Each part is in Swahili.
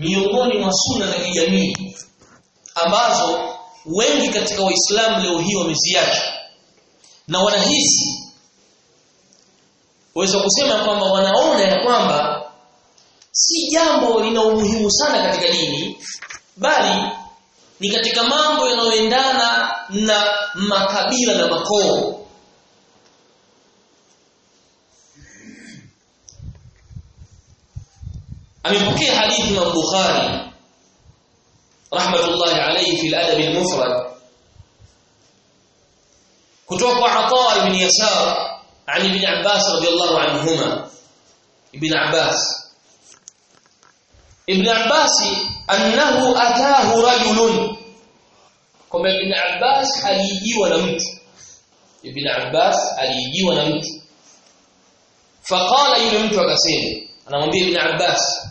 miongoni mwa sunna za kijamii ambazo wengi katika waislamu leo hii wameziacha na wanahisi waweza kusema kwamba wanaona ya kwamba si jambo lina umuhimu sana katika dini bali ni katika mambo yanayoendana na makabila na makoo amepokea hadithi Imam Bukhari rahmatullahi alayhi fi al-adab al-mufrad kutoka kwa Ata ibn Yasar عن ابن عباس رضي الله عنهما ابن عباس ابن عباس أنه أتاه رجل كما ابن عباس alijiwa na mtu ibn Abbas alijiwa na mtu faqala yule mtu akasema anamwambia ibn Abbas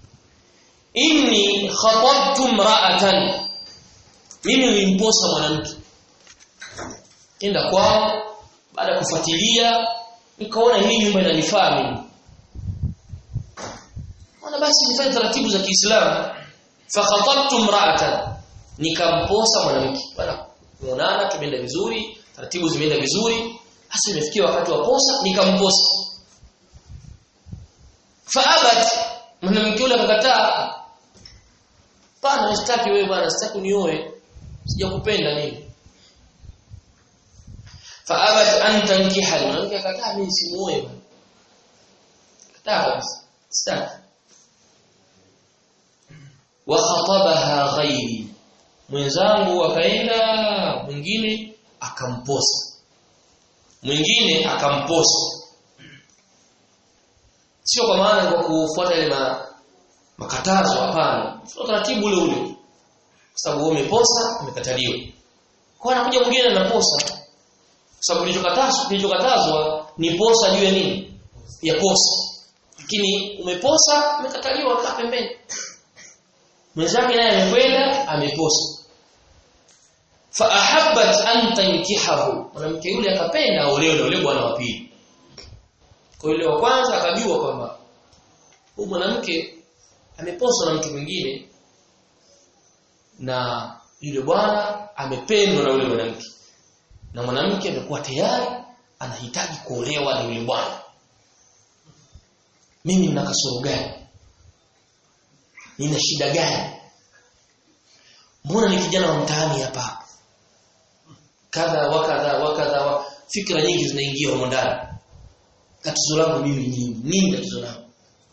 inni khatabtu imra'atan mimi nilimposa mwanamke kenda kwao baada ya kufuatilia nikaona hii nyumba inanifaa mimi ona basi nifanye taratibu za Kiislamu fa khatabtu imra'atan nikamposa mwanamke bwana tumeonana tumeenda vizuri taratibu zimeenda vizuri hasa imefikia wakati wa posa nikamposa fa abat mwanamke yule akakataa pana sitaki wewe bwana sitaki unioe sijakupenda nini faabat an tankiha mwanamke akataa mimi simuoe bwana kataa kabisa sitaki wa khatabaha ghairi mwenzangu akaenda mwingine akamposa mwingine akamposa sio kwa maana kwa kufuata ile ma, makatazo hapana sio taratibu ule ule kwa sababu wewe umeposa umekataliwa kwa anakuja mwingine anaposa kwa sababu kilichokatazwa kilichokatazwa ni posa juu ya nini ya posa lakini umeposa umekataliwa kaa pembeni mwenzake naye amekwenda ameposa fa ahabbat an tankihahu mwanamke yule akapenda aolewe na yule bwana wa pili kwa yule wa kwanza akajua kwamba huyu mwanamke ameposwa na mtu mwingine na yule bwana amependwa na yule mwanamke na mwanamke amekuwa tayari anahitaji kuolewa na yule bwana mimi nina kasoro gani nina shida gani mbona ni kijana wa mtaani hapa kadha wa kadha wa kadha wa fikra nyingi zinaingia humo ndani tatizo langu mimi nini nini tatizo langu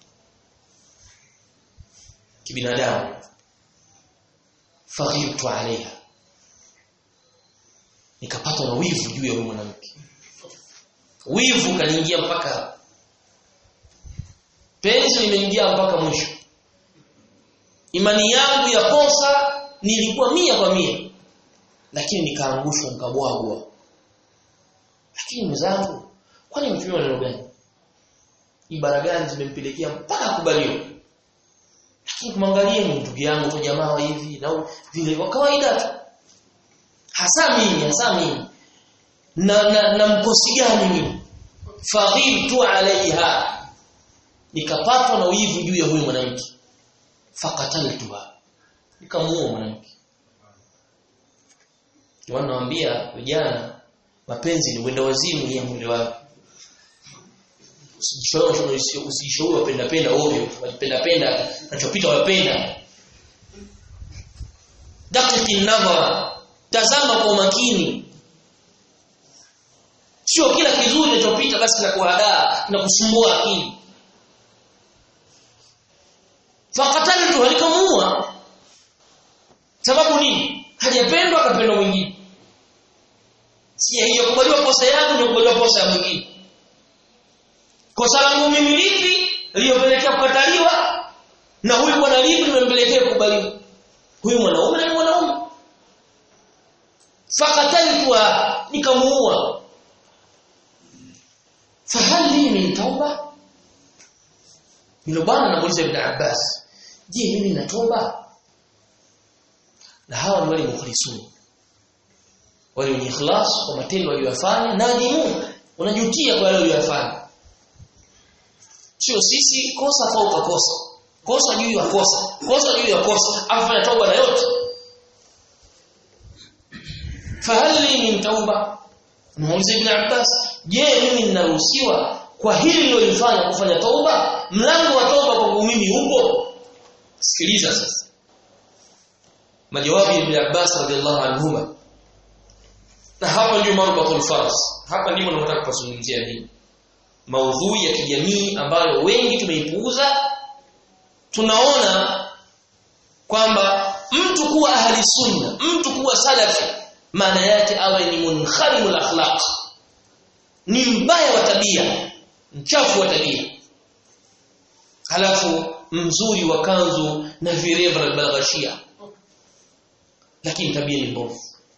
kibinadamu faghibtu alaiha nikapatwa na wivu juu ya huyo mwanamke wivu kaniingia mpaka penzi limeingia mpaka mwisho imani yangu ya kosa nilikuwa mia kwa mia lakini nikaangushwa nikabwagwa lakini mzangu kwani mtumia neno gani ibara gani zimempelekea mpaka kubaliwa lakini kumwangalia ni ndugu yangu tu jamaa hivi na vile kwa kawaida tu hasa mimi hasa mimi na na, na mkosi gani mimi faghibtu alaiha nikapatwa na wivu juu ya huyu mwanamke faqataltuha nikamuua mwanamke wanawaambia vijana mapenzi ni wenda wazimu ya mwili wako usijishauri wapenda penda ovyo wapenda penda nachopita wapenda dakiki nadhara tazama kwa makini sio kila kizuri kinachopita basi kinakuhadaa kinakusumbua akili faqataltu alikamua sababu nini hajapendwa akapendwa mwingine si hiyo kubaliwa kosa yangu ndio kubaliwa kosa ya mwingine kosa langu mimi lipi liliyopelekea kukataliwa na huyu bwana lipi limempelekea kukubaliwa huyu mwanaume na mwanaume faqataltu nikamuua fahali min tauba Yule bwana anamuuliza Ibn Abbas, "Je, mimi nina toba?" Na hawa ni wale mukhlisun. Wale wenye ikhlas kwa matendo waliyofanya na nadimu, unajutia kwa yale waliyofanya. Sio sisi kosa fauka kosa. kosa juu ya kosa kosa juu ya kosa afanya tauba na yote fahali min tauba muuliza ibn Abbas je mimi ninaruhusiwa kwa hili nilolifanya kufanya tauba mlango wa tauba kwangu mimi upo sikiliza sasa majawabu ya ibn Abbas radhiallahu anhuma na hapa ndio marbatul faras hapa ndipo nataka kupazungumzia nini maudhui ya kijamii ambayo wengi tumeipuuza tunaona kwamba mtu kuwa ahli sunna mtu kuwa salafi maana yake awe ni munharimul akhlaq ni mbaya wa tabia mchafu wa tabia halafu mzuri wa kanzu na vireva balghashia lakini tabia ni mbovu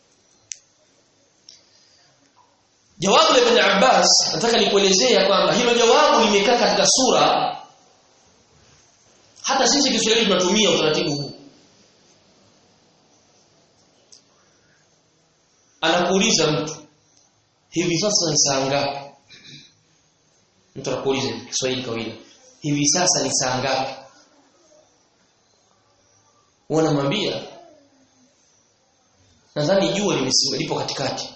Jawabu la Ibn Abbas nataka nikuelezea kwamba hilo jawabu limekaa katika sura hata sisi Kiswahili tunatumia utaratibu huu. Anakuuliza mtu hivi sasa ni saa ngapi? Mtu anakuuliza Kiswahili kawaida. Hivi sasa ni saa ngapi? Wanamwambia nadhani jua limesimama lipo katikati.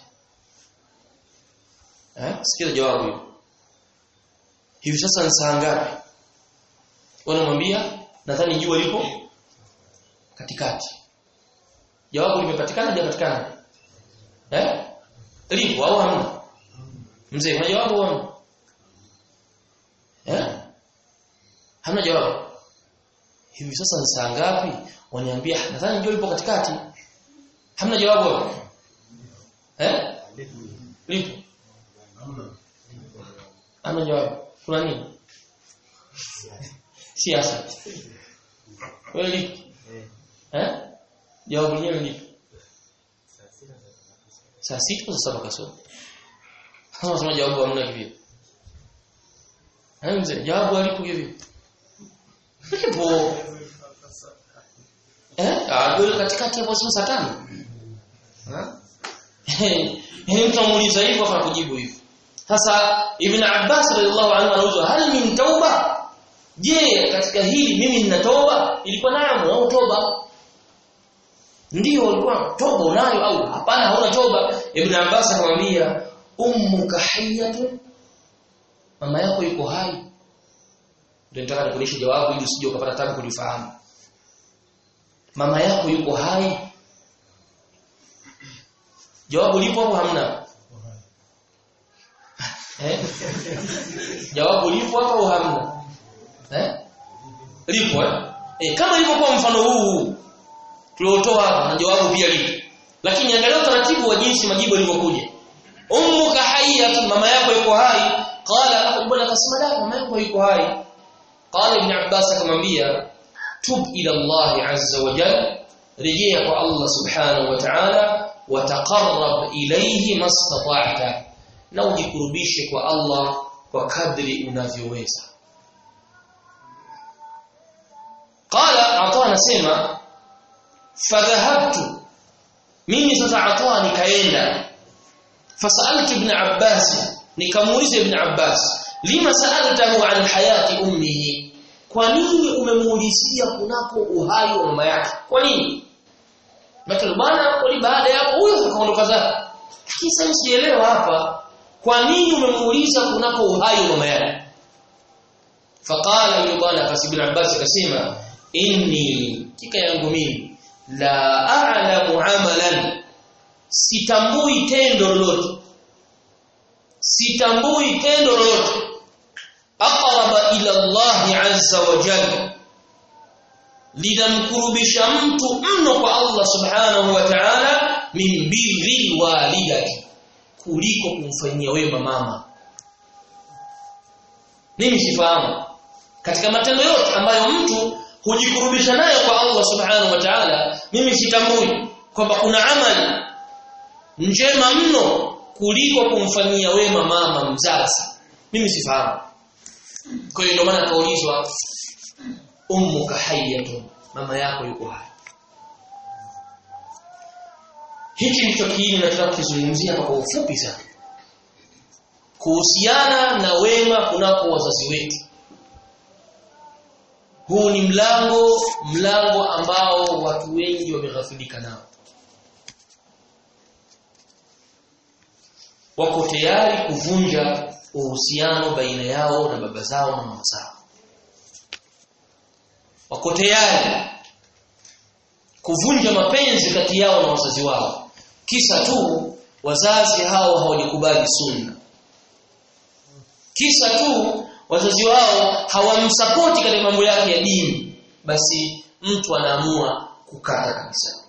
Eh? Sikia jawabu hilo. Hivi sasa ni saa ngapi? Wanamwambia nadhani jua lipo katikati. Jawabu limepatikana hajapatikana? Eh? Lipo au hamna? Mzee, una jawabu au hamna? Eh? Hamna jawabu. Hivi sasa ni saa ngapi? Waniambia nadhani jua lipo katikati. Hamna jawabu hapo. Eh? Lipo. Hamna jawabu. Kuna nini? Siasa. Wewe lipi? Eh? Jawabu lenyewe lipi? Saa sita saa saba kasoro. Kama unasema jawabu hamna hivyo. Hamza jawabu alipo hivyo. Lipo. Eh? Ah, ndio katikati hapo saa tano. Eh? mtu amuuliza hivyo afa kujibu hivyo. Sasa Ibn Abbas radhiallahu anhu anauliza hal min tauba? Je, katika hili mimi nina toba? Ilikuwa nayo au toba? Ndio walikuwa toba unayo au hapana hauna toba? Ibn Abbas akamwambia ummuka hayyatun mama yako yuko hai. Ndio nataka nikulishe jawabu ili usije ukapata tabu kulifahamu. Mama yako yuko hai? Jawabu lipo au hamna? Eh? Jawabu lipo hapo au hamna? Eh? Lipo eh? Eh kama ilivyokuwa mfano huu tuliotoa hapa na jawabu pia lipo. Lakini angalia utaratibu wa jinsi majibu yalivyokuja. Ummuka hayyatun mama yako yuko hai. Qala bwana akasema la mama yako yuko hai. Qala Ibn Abbas akamwambia tub ila Allah azza wa jalla rejea kwa Allah subhanahu wa ta'ala wataqarrab ilayhi mastata'ta na ujikurubishe kwa Allah kwa kadri unavyoweza qala ata anasema fadhahabtu mimi sasa ata nikaenda fasaltu ibn abbas nikamuuliza ibn abbas lima sa'altahu an hayati ummihi kwa nini umemuulizia kunako uhai wa mama yake kwa nini Makala bwana wali baada ya hapo huyo akaondoka zake. Lakini sasa sielewa hapa kwa nini umemuuliza kunako uhai wa mama yake? Faqala yule bwana Kasib Abbas akasema inni kika yangu mimi la a'lamu amalan sitambui tendo lolote sitambui tendo lolote aqraba ila Allah azza wa jalla linamkurubisha mtu mno kwa Allah subhanahu wa ta'ala min birri walidati kuliko kumfanyia wema mama mimi sifahamu katika matendo yote ambayo mtu hujikurubisha nayo kwa Allah subhanahu wa ta'ala mimi sitambui kwamba kuna amali njema mno kuliko kumfanyia wema mama mzazi mimi sifahamu kwa hiyo ndio maana kaulizwa ummuka hayyatun mama yako yuko hai hichi ndicho kiini nataka kuzungumzia kwa ufupi sana kuhusiana na wema kunako wazazi wetu huu ni mlango mlango ambao watu wengi wameghafilika nao wako tayari kuvunja uhusiano baina yao na baba zao na mama zao wako tayari kuvunja mapenzi kati yao na wazazi wao kisa tu wazazi hao hawajakubali sunna kisa tu wazazi wao hawamsapoti katika mambo yake ya dini basi mtu anaamua kukata kabisa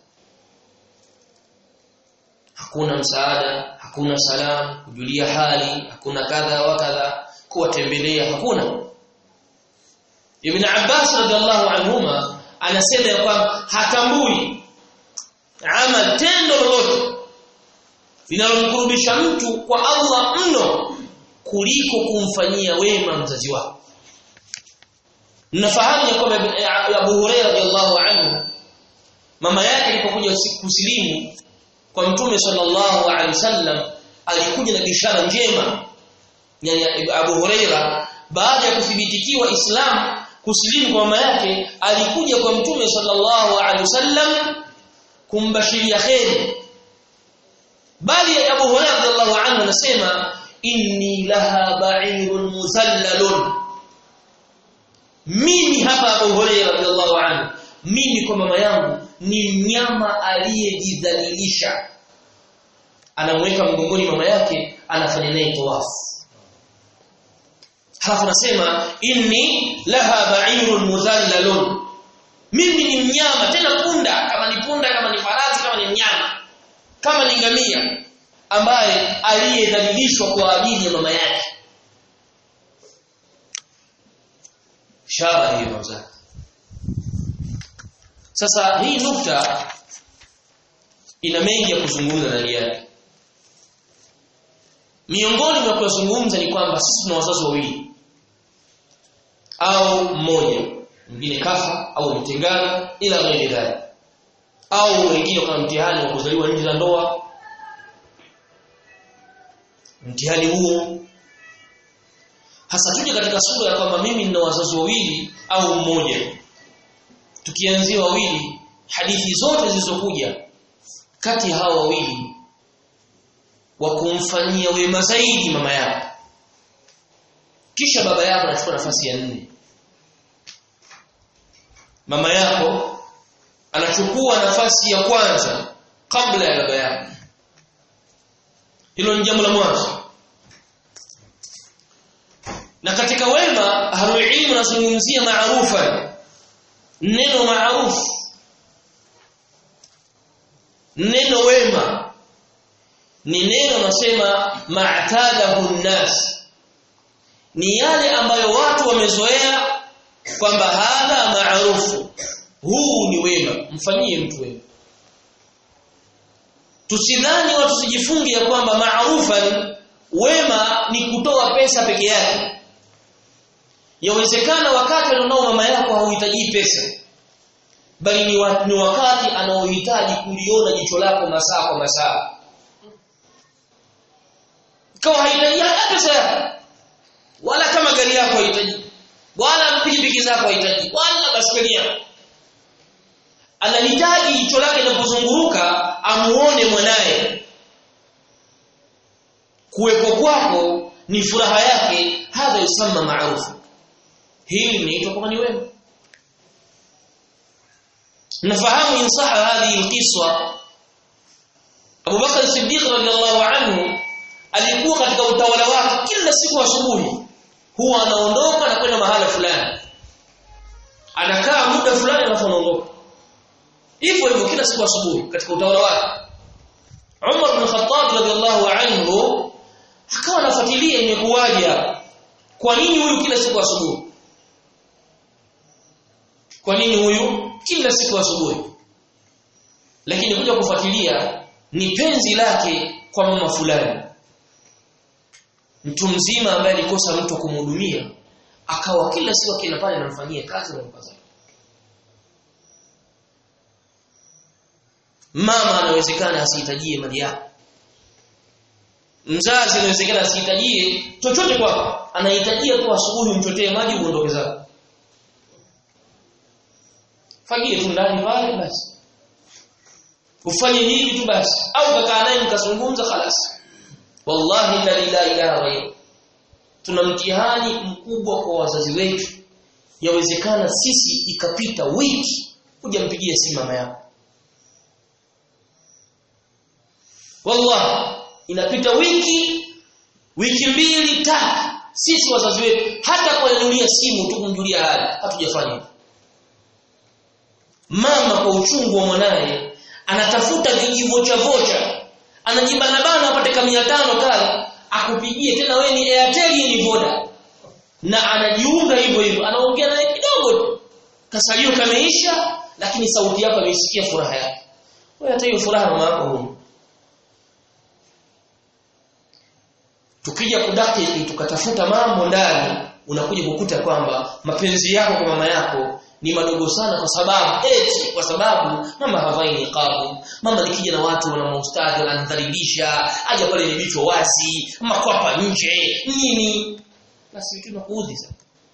hakuna msaada hakuna salamu kujulia hali hakuna kadha wa kadha kuwatembelea hakuna Ibn Abbas radhiallahu anhuma anasema ya kwamba hatambui amal tendo lolote linalomkurubisha mtu kwa Allah mno kuliko kumfanyia wema mzazi wako Mnafahamu ya kwamba Abu Hurairah radhiallahu anhu mama yake alipokuja kusilimu kwa Mtume sallallahu alaihi wasallam alikuja na bishara njema yani Abu Huraira baada ya kuthibitikiwa Islam kusilimu kwa mama yake alikuja kwa Mtume sallallahu alaihi wasallam kumbashiria kheri bali Abu Huraira radhiallahu anhu anasema inni laha ba'irun muzallalun mimi hapa Abu Huraira radhiallahu anhu mimi kwa mama yangu ni mnyama aliyejidhalilisha anamweka mgongoni mama yake anafanya naye tawafu halafu nasema inni laha ba'irun muzallalun mimi ni mnyama tena punda kama ni punda kama ni farasi kama ni mnyama kama ni ngamia ambaye aliyedhalilishwa kwa ajili ya mama yake shaba hiyo mzee sasa hii nukta ina mengi ya kuzungumza ndani yake. Miongoni mwa kuzungumza ni kwamba sisi tuna wazazi wawili au mmoja, mwingine kafa au mtengana ila ghairi dhalik. Au wengine kama mtihani wa kuzaliwa nje za ndoa. Mtihani huo hasa tuje katika sura ya kwamba mimi nina wazazi wawili au mmoja tukianzia wawili hadithi zote zilizokuja kati ya hawa wawili wa kumfanyia wema zaidi mama yako kisha baba yako anachukua nafasi ya nne mama yako anachukua nafasi ya kwanza kabla ya baba yako hilo ni jambo la mwanzo na katika wema ahlul ilmu nazungumzia maarufa neno maarufu neno wema ni neno nasema ma'tadahu nnas ni yale ambayo watu wamezoea kwamba hadha maarufu huu ni wema mfanyie mtu wema tusidhani watu sijifunge ya kwamba maarufan wema ni kutoa pesa peke yake yawezekana wakati alionao mama yako hauhitaji pesa bali ni, wa, ni wakati anaohitaji kuliona jicho lako masaa kwa masaa kama hahitaji hata pesa yako wala kama gari yako hahitaji wala pikipiki zako hahitaji wala baskeli yako anahitaji jicho lake linapozunguruka amuone mwanaye kuwepo kwako ni furaha yake hadha yusamma maarufu hili linaitwa kama ni wema nafahamu insaha hadhihi alqiswa Abu Bakar Siddiq radhiallahu anhu alikuwa katika utawala wake kila siku asubuhi huwa anaondoka na kwenda mahala fulani anakaa muda fulani alafu anaondoka hivyo hivyo kila siku asubuhi katika utawala wake Umar bin Khattab radhiallahu anhu akawa anafuatilia imekuwaje hapa kwa nini huyu kila siku asubuhi kwa nini huyu kila siku asubuhi lakini kuja kufuatilia ni penzi lake kwa mama fulani mtu mzima ambaye alikosa mtu kumhudumia akawa kila siku akienda pale anamfanyia kazi na mkaza mama anawezekana asihitajie mali yako mzazi anawezekana asihitajie chochote kwako anahitajia tu asubuhi umchotee maji uondoke zako fagie tu ndani pale basi ufanye hivi tu basi au kakaa naye mkazungumza khalas wallahi la ilaha illa ghayr tuna mtihani mkubwa kwa wazazi wetu yawezekana sisi ikapita wiki hujampigia simu mama yako wallahi inapita wiki wiki mbili tatu sisi wazazi wetu hata kuanulia simu tu kumjulia hali hatujafanya hivyo mama kwa uchungu wa mwanaye anatafuta vijivocha vocha anajibana bana apate kama 500 kale akupigie tena wewe ni Airtel ni Voda na anajiunga hivyo hivyo anaongea naye kidogo tu kasalio kameisha lakini sauti yako ameisikia furaha yake wewe hata hiyo furaha mama yako huna tukija kudaki tukatafuta mambo ndani unakuja kukuta kwamba mapenzi yako kwa mama yako ni madogo sana kwa sababu eti kwa sababu mama havai niqabu mama nikija na watu wana maustadhi wanadhalilisha aje pale ni vichwa wasi makwapa nje nini basi vitu vinakuudhi sana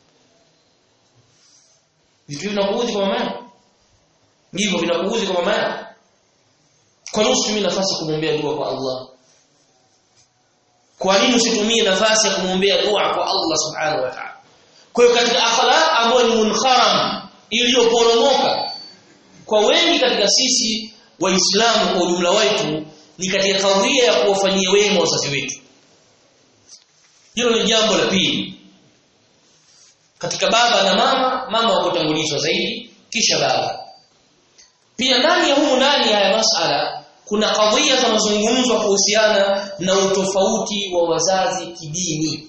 vitu vinakuudhi kwa mama yako ndivyo vinakuudhi kwa mama yako kwa nini usitumie nafasi kumwombea dua kwa Allah kwa nini usitumie nafasi ya kumwombea dua kwa Allah subhanahu wa ta'ala kwa hiyo katika akhlaq ambayo ni munkharam iliyoporomoka kwa wengi katika sisi waislamu kwa ujumla wetu ni katika kadhia ya kuwafanyia wema wazazi wetu hilo ni jambo la pili katika baba na mama mama wakutangulizwa zaidi kisha baba pia ndani ya humu ndani ya masala kuna kadhia za mazungumzo kuhusiana na utofauti wa wazazi kidini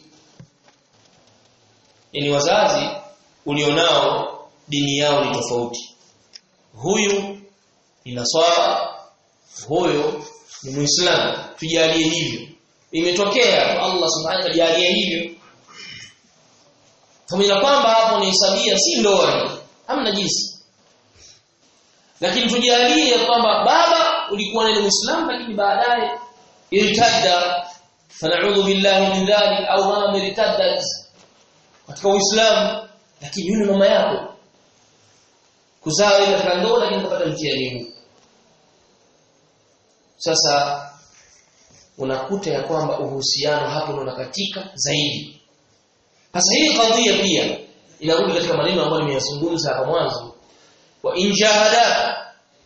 yani wazazi ulionao dini yao ni tofauti huyu ni naswara huyo ni muislamu tujalie hivyo imetokea Allah subhanahu wa ta'ala hivyo pamoja na kwamba hapo ni hesabia si ndoa hamna jinsi lakini tujalie kwamba baba ulikuwa ni muislamu lakini baadaye irtadda fana'udhu billahi min dhalik au mama irtaddat katika uislamu lakini yule mama yako kuzaa ile katika ndoa lakini kupata mtihani huu sasa unakuta ya kwamba uhusiano hapo unakatika zaidi sasa hii kadhia pia inarudi katika maneno ambayo nimeyazungumza hapo mwanzo wa injahada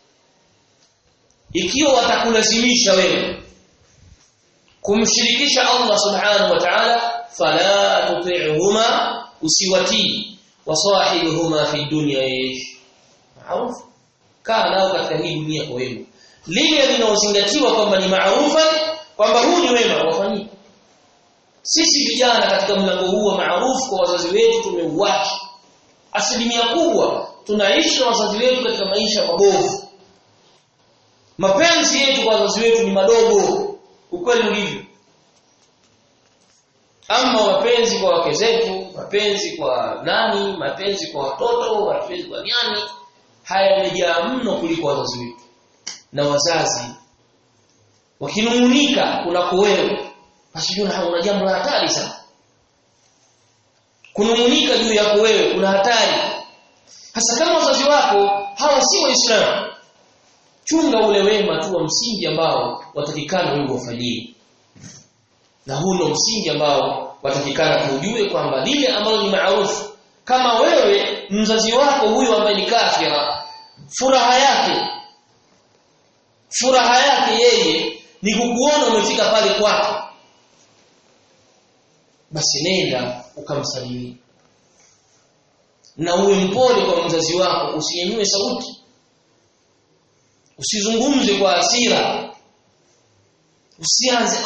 ikiwa watakulazimisha wewe kumshirikisha Allah subhanahu wa ta'ala fala tuti'huma usiwatii wasahibuhuma fi dunya ish maarufu kaa nao katika hii dunia kwa wema lile linaozingatiwa kwamba ni maarufa kwamba huu ni wema wafanyike sisi vijana katika mlango huu wa maarufu kwa wazazi wetu tumeuacha asilimia kubwa tunaishi na wazazi wetu katika maisha mabovu mapenzi yetu kwa wazazi wetu ni madogo ukweli ulivyo ama mapenzi kwa wake zetu mapenzi kwa nani mapenzi kwa watoto mapenzi kwa nyani haya yamejaa mno kuliko wazazi wetu na wazazi wakinungunika kunako wewe basi jua una jambo la hatari sana kunungunika juu yako wewe kuna hatari hasa kama wazazi wako hawa si waislamu chunga ule wema tu wa msingi ambao watakikana wewe wafanyie na huu ndio msingi ambao watakikana tujue kwamba lile ambalo ni maarufu kama wewe mzazi wako huyo ambaye ni kafira furaha yake furaha yake yeye ni kukuona umefika pale kwake basi nenda ukamsalimia na uwe mpole kwa mzazi wako usinyanyue sauti usizungumze kwa hasira usianze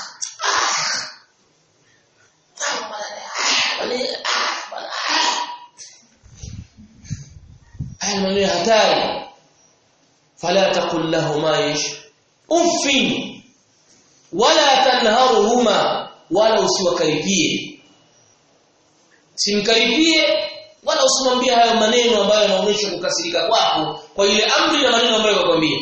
haya maneno hatari fala taqul lahumā ish uffin wala tanharuhuma wala usiwakaripie simkaripie wala usimwambie hayo maneno ambayo yanaonyesha kukasirika kwako kwa ile amri na maneno ambayo yakwambia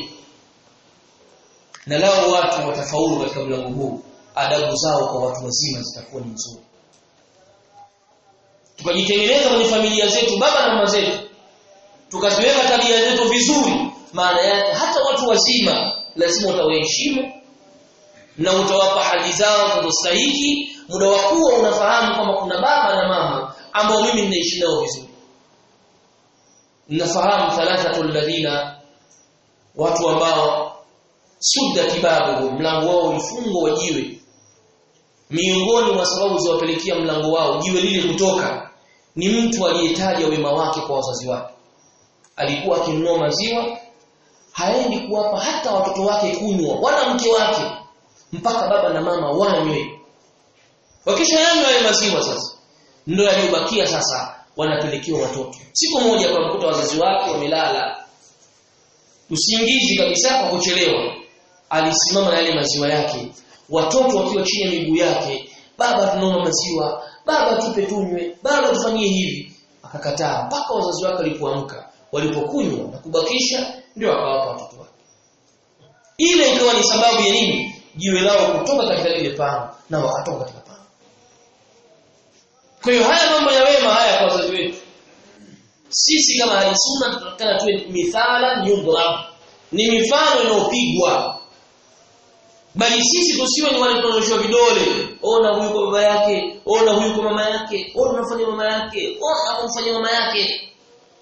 na lao watu watafaulu katika mlango huu adabu zao kwa watu wazima zitakuwa ni nzuri tukajitengeneza kwenye familia zetu baba na mama zetu tukaziweka tabia zetu vizuri maana yake hata watu wazima lazima utawaheshimu na utawapa hali zao zinazostahili muda wa kuwa unafahamu kwamba kuna baba na mama ambao mimi ninaishi nao vizuri nafahamu thalathatu alladhina watu ambao sudda kibabu mlango wao ulifungwa wajiwe miongoni mwa sababu ziwapelekea mlango wao jiwe lile kutoka ni mtu aliyetaja wema wake kwa wazazi wake alikuwa akinunua maziwa haendi kuwapa hata watoto wake kunywa wala mke wake mpaka baba na mama wanywe wakisha yanywa yale maziwa sasa ndio yaliyobakia sasa wanapelekewa watoto siku moja kwa mkuta wazazi wake wamelala usingizi kabisa kwa kuchelewa alisimama na yale maziwa yake watoto wakiwa chini ya miguu yake baba tunaomba maziwa baba tupe tunywe baba tufanyie hivi akakataa mpaka wazazi wake walipoamka walipokunywa na kubakisha ndio akawapa watoto wake ile ikawa ni sababu ya nini jiwe lao kutoka katika lile pango na wakatoka katika pango kwa hiyo haya mambo ya wema haya kwa wazazi wetu sisi kama halisunna tunataka tuwe mithala yundra ni mifano inayopigwa bali sisi tusiwe ni wale tunaonyeshwa vidole ona huyu kwa baba yake ona huyu kwa mama yake ona unafanya mama yake ona unafanya mama yake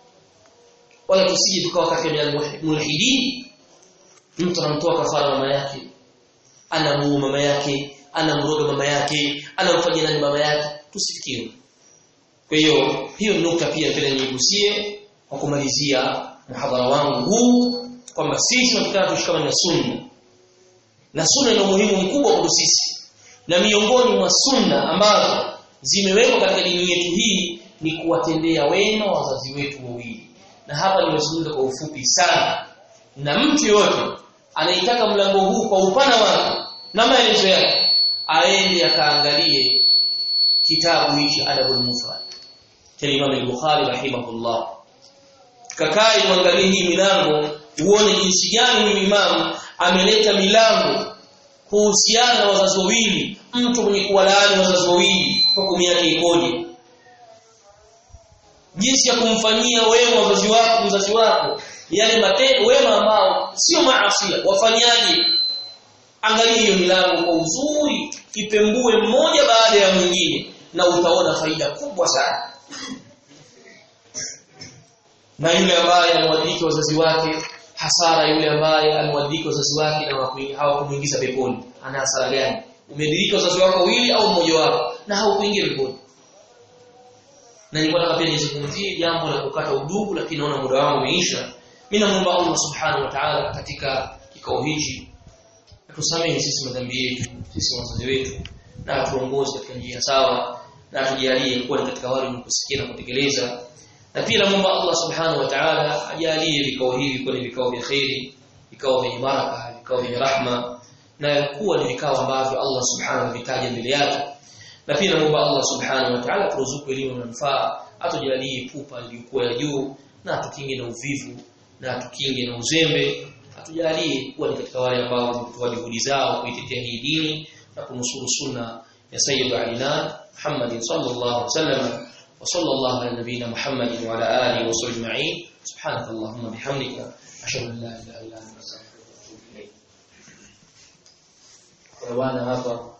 wala tusije tukawa katika mulhidin mtu anamtoa kafara mama yake anamuua mama yake anamroga mama yake anamfanyia nani mama yake tusifikiri kwa hiyo hiyo nukta pia vile nigusie kwa kumalizia mhadhara wangu huu kwamba sisi tunataka tushikamane na sunna na sunna ina umuhimu mkubwa kwa sisi na miongoni mwa sunna ambazo zimewekwa katika dini yetu hii ni kuwatendea wema wazazi wetu wawili na hapa nimezungumza kwa ufupi sana na mtu yote anaitaka mlango huu kwa upana wake na maelezo yake aende akaangalie kitabu hichi adabul mufrad cha Imam al-Bukhari rahimahullah kakai muangalie hii milango uone jinsi gani huyu imam ameleta milango kuhusiana na wazazi wawili mtu mwenye kuwalaani wazazi wawili hukumu yake ikoje jinsi ya kumfanyia wema wazazi wako mzazi wako yale matendo wema ambao sio maasi wafanyaje angalia hiyo milango kwa uzuri ipembue mmoja baada ya mwingine na utaona faida kubwa sana na yule ambaye anawadhiki wazazi wake hasara yule ambaye amewadhiki wazazi wake na hawakumuingiza peponi ana hasara gani umedirika wazazi wako wawili au mmoja wako na haukuingia peponi na nilikuwa nataka pia nizungumzie jambo la kukata udugu lakini naona muda wangu umeisha mimi namuomba Allah subhanahu wa ta'ala katika kikao hichi atusamehe sisi madhambi yetu sisi wazazi wetu na atuongoze katika njia sawa na atujalie kuwa katika wale wenye kusikia na kutekeleza na pia namuomba Allah subhanahu wa ta'ala ajalie vikao hivi kuwa ni vikao vya khairi vikao vyenye baraka vikao vyenye rahma na kuwa ni vikao ambavyo Allah subhanahu vitaja mbele yake na pia namuomba Allah subhanahu wa ta'ala turuzuku elimu na manufaa atujalie pupa iliyokuwa ya juu na atukinge na uvivu na atukinge na uzembe atujalie kuwa ni katika wale ambao wametoa juhudi zao kuitetea hii dini na kunusuru sunna ya sayyid alina Muhammad sallallahu alaihi wasallam وصلى الله على نبينا محمد وعلى اله وصحبه اجمعين سبحانك اللهم بحمدك اشهد ان لا اله الا انت استغفرك واتوب اليك. Bwana hapa